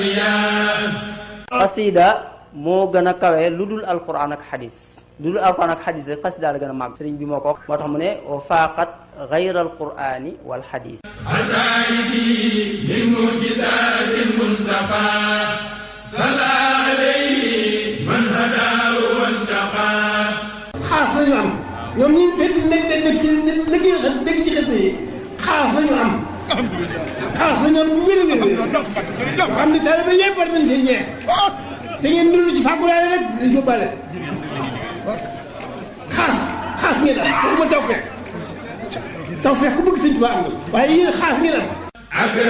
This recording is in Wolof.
xasida moo gën a kawe lu dul alquran ak xadis lu dul alquran ak xadis rek xasida la gën a màgg sëriñ bi moo ko wax moo tax mu ne wa faaqat gayra alqurani wal xadis asaidi min mujizati muntaqa salla alayhi man hadahu wantaqa xaas lañu am ñoom ñi fekk nekk nekk ci liggéey xas dégg ci xas yi xaas lañu am xaas lañu am bu wér a wér xam ne taalibe yëpp war nañ cee ñeex te ngeen dund ci fàggulaale rek di yóbbaale xaas xaas ngeen am waxuma taw fekk taw fekk ku bëgg sëñ Tuubaa am na waaye yéen xaas ngeen am